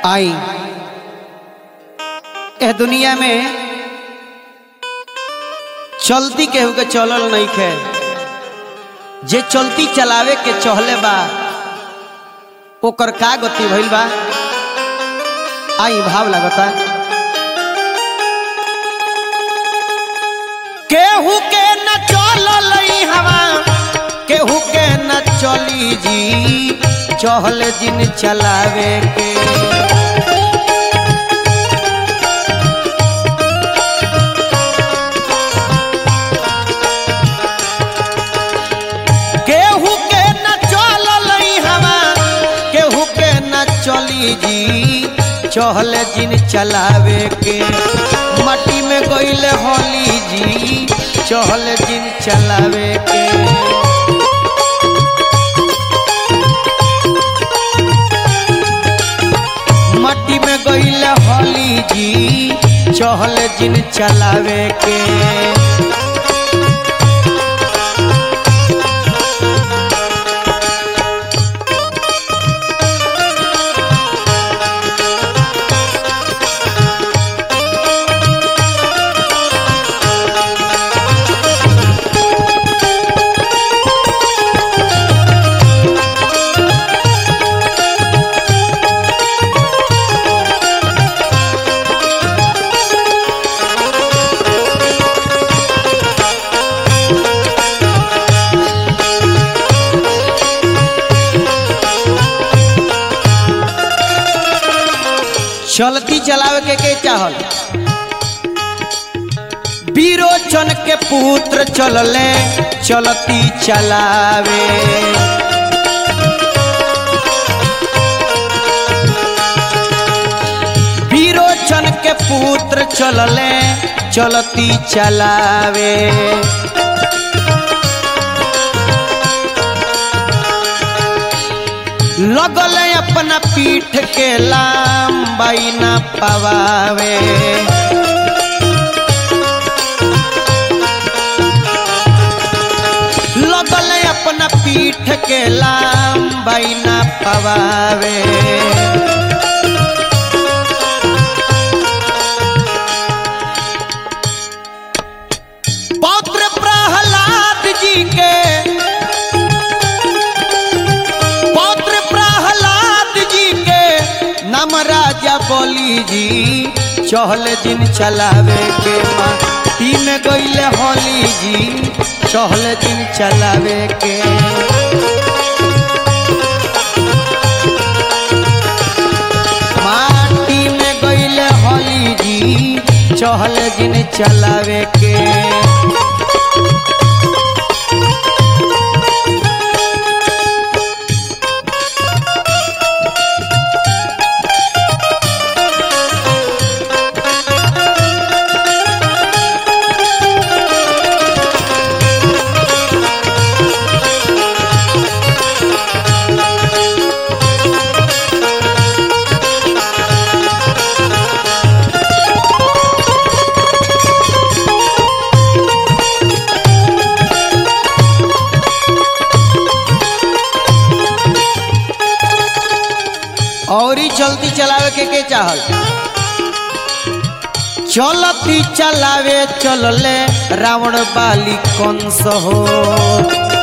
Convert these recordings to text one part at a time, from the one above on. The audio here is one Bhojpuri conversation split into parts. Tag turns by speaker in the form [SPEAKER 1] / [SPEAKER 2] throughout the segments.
[SPEAKER 1] आई एह दुनिया में चलती केहू के चलल नहीं खे जे चलती चलावे के चहले बा ओकर का गति भइल बा आई भाव लगता केहू के न चलल हवा केहू के न चली जी चहल दिन चलावे के केहू के न चलल हवा केहू के न चली जी चहल जिन चलावे के मट्टी में गईले होली जी चहल जिन चलावे के मट्टी में गईले होली जी चहल जिन चलावे के चलती चलावे के के चाहल बीरोचन के पुत्र चलले चलती चलावे बीरोचन के पुत्र चलले चलती चलावे लगल अपना पीठ के लंबाई न पवावे लगल अपना पीठ के लंबाई न पवावे पौत्र प्रहलाद जी के पौत्र प्रहलाद जी के नाम राजा बोली जी चहल दिन चलावे के माटी में गईले होली जी चहल दिन चलावे के माटी में गईले होली जी चहल दिन चलावे के और ही चलती चलावे के के चाहल चलती चलावे चलले रावण बाली कंस हो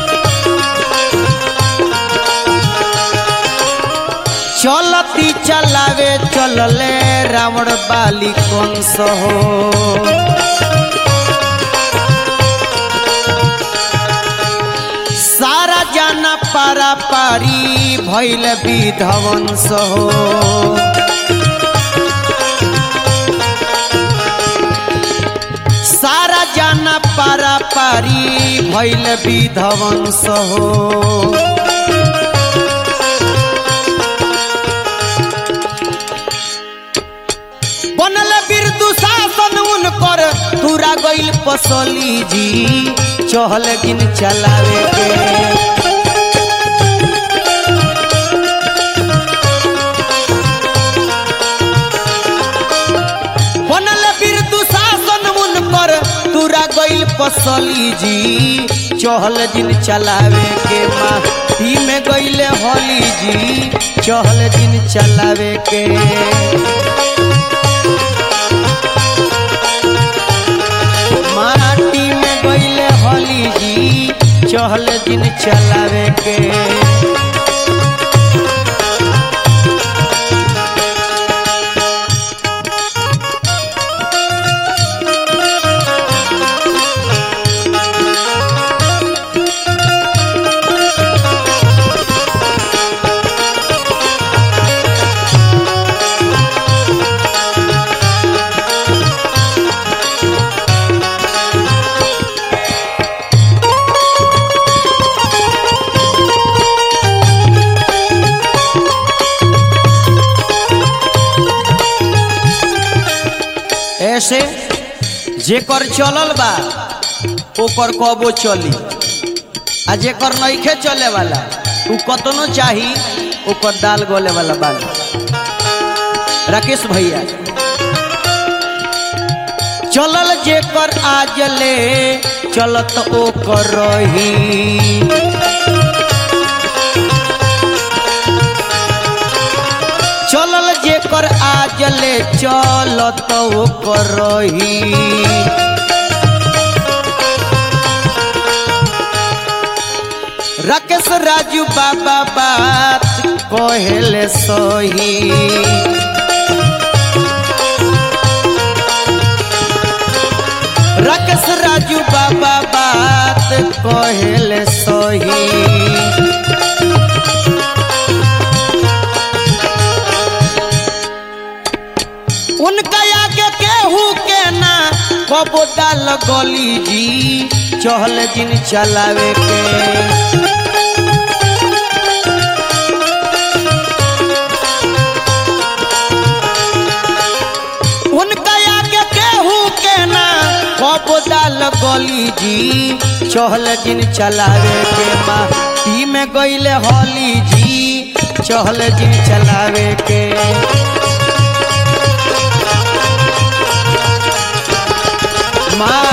[SPEAKER 1] चलती चलावे चलले रावण बाली कंस हो सारा जाना पारा पारी भैल विधवंस हो सारा जाना पारा पारी भैल विधवंस हो बनल बिरदु शासन उनकर पूरा गइल पसली जी चहल गिन चलावे के बनल बिरदु शासन उनकर तुरा गइल असली जी चहल दिन चलावे के माटी में गईले होली जी चहल दिन चलावे के माटी में गईले होली जी चहल दिन चलावे के ऐसे जेकर चलल बा ओकर कबो चली आ जेकर नइखे चले वाला उ कतनो चाही ओकर दाल गले वाला बा राकेश भैया चलल जेकर आज ले चलत ओकर रही चलल जेकर आज ले चलत ओकर रही राकेश राजू बाबा बात कहेले सही राकेश राजू बाबा बात कहेले सही उनका आगे केहू के ना कबो डाल गली जी चहल दिन चलावे के उनका आगे केहू के ना कबो डाल गली जी चहल दिन चलावे के माटी में गईले होली जी चहल दिन चलावे के माँ